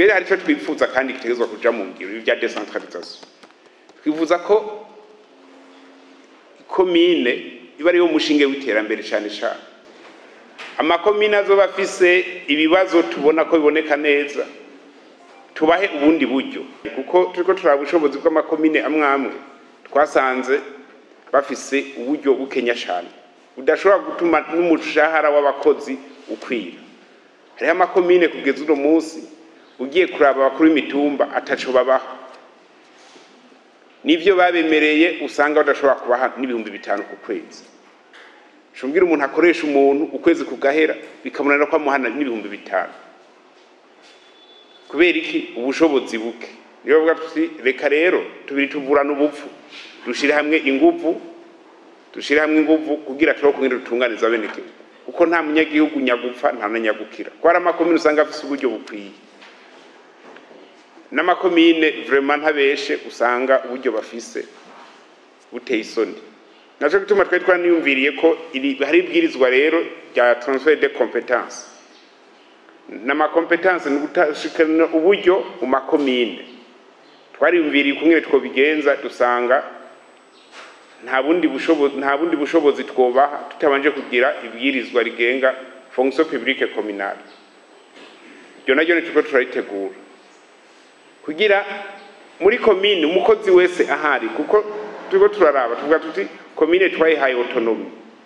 twere hari icyo twifuza kandi gitegerezwa kuja mu ngiro ibi bya decentralisation twifuza ko komine iba ariyo mushinge w'iterambere cyane cyane amakomine azoba afise ibibazo tubona ko biboneka neza tubahe ubundi buryo kuko turiko turaba ubushobozi bw'amakomine amwe amwe twasanze bafise uburyo bukenya cyane budashobora gutuma n'umushahara w'abakozi ukwira hariho amakomine kugeza uno munsi ugiye kuraba abakuru b'imitumba ataco babaho nivyo babemereye usanga badashobora kubaha n'ibihumbi bitanu ku kwezi shumbwira umuntu akoresha umuntu ukwezi kugahera bikamunanira ko amuhana n'ibihumbi bitanu kubera iki ubushobozi buke niyo bavuga tuti reka rero tubiri tuvurana ubupfu dushire hamwe inguvu dushire hamwe inguvu kugira turiho kugira dutunganiza abenegihugu kuko nta munyagihugu nyagupfa nta na nyagukira ko hari amakomine usanga afise uburyo bukwiye n'amakomine vraiment ntabeshe usanga uburyo bafise buteye isoni naco gituma twari twaniyumviriye ko iri hari ibwirizwa rero rya transfer de competence n'amakompetence ni gutashikana uburyo mu makomine twariyumviriye ukungene twobigenza dusanga nta bundi bushobozi nta bundi bushobozi twobaha tutabanje kugira ibwirizwa rigenga fonction publique communale iryo naryo ni turiko turaritegura kugira muri komine umukozi wese ahari kuko turiko turaraba tuvuga tuti komine twayihaye autonomy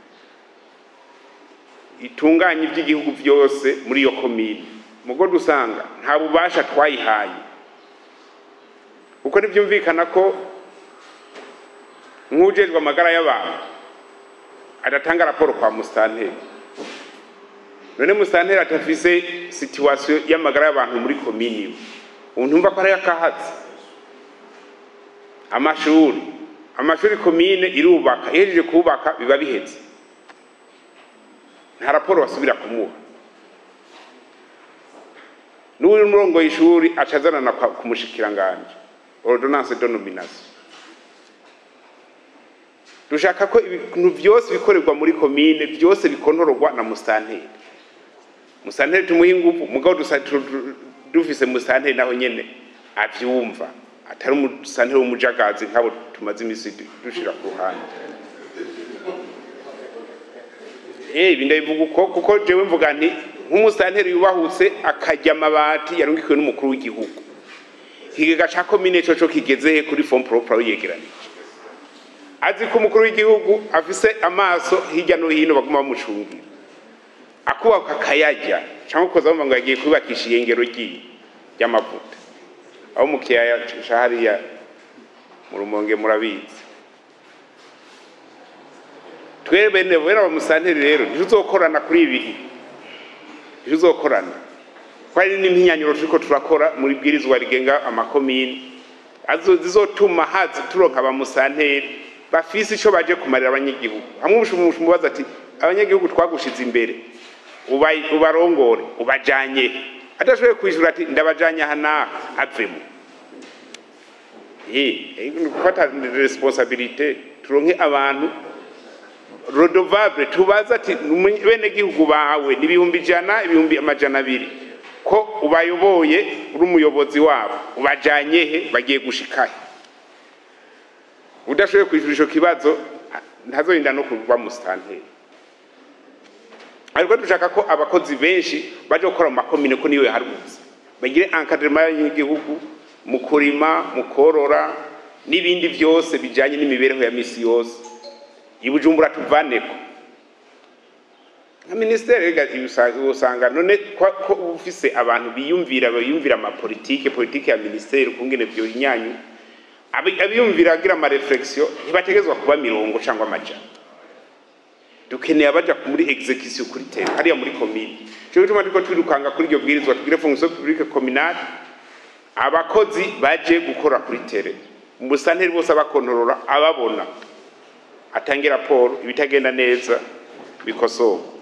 itunganye iby'igihugu byose muri iyo komine mugo dusanga nta bubasha twayihaye kuko ntibyumvikana ko nk'ujejwe amagara y'abantu adatanga raporo kwa musitanteri none musitanteri atafise situwasiyo y'amagara y'abantu muri komini iwe ubu ntumva ko ariyo akahatse amashuri amashuri komine irubaka ihejeje kubaka biba bihetse nta raporo basubira kumuha n'uri umurongo y'ishuri aca azanana ku mushikiranganje ordonnance de nomination dushaka ko ibintu byose bikorerwa muri komine byose bikontororwa na musitanteri musitanteri tumuha ingufu mugabo dufise musitanteri naho nyene avyumva atari umusitanteri w'umujagazi nk'abo tumaze imisi dushira ku ruhande ibi ndabivuga uko kuko jewe mvuga nti nk'umusitanteri yubahutse akarya amabati yarungikiwe n'umukuru w'igihugu ikigega ca komine coco kigezehe kuri fond propre yegeranije azi ko umukuru w'igihugu afise amaso hirya no hino baguma bamucungira akubaka akayarya cyangwa ukoza bumva ngo yagiye kubakisha iyengero ryiwe ry'amavuta aho mu kiyaya ca hariya mu rumonge murabizi twebwe bene bene abamusanteri rero ntituzokorana kuri ibi ntituzokorana ko hari n'impinyanyuro turiko turakora muri bwirizwa rigenga amakomine zizotuma hazi turonka abamusanteri bafise ico baje kumarira abanyagihugu hamwe umubaza ati abanyagihugu twagushize imbere ubarongore ubajanye adashoboye kwishura ati ndabajanye aha n'aha avemo gufata responsabilite turonke abantu rodovable tubaza ati bene gihugu bawe ni ibihumbi ijana ibihumbi amajana abiri ko ubayoboye uri umuyobozi wabo ubajanye he bagiye gushikahe udashoboye kwishyura ico kibazo ntazorinda no kuba musitanteri ariko dushaka ko abakozi benshi baje gukora mu makomine ko niwe haruzi bagire encadrement y'igihugu mu kurima mu korora n'ibindi byose bijanye n'imibereho ya misi yose ibujumbura tuvaneko nka minisiteri usanga none ko ufise abantu biyumvira biyumvira amapolitike politike ya minisiteri ukungene vyo inyanyu abiyumvira agira amareflexion ntibategezwa kuba mirongo cyangwa amajana dukeneye abaja muri execution kuri tere hariya muri komine cyo bituma turiko twirukanga kuri iryo bwirizwa tugire fonction publique communale abakozi baje gukora kuri tere umusanteri bose abakontorora ababona atange raporo ibitagenda neza bikosoka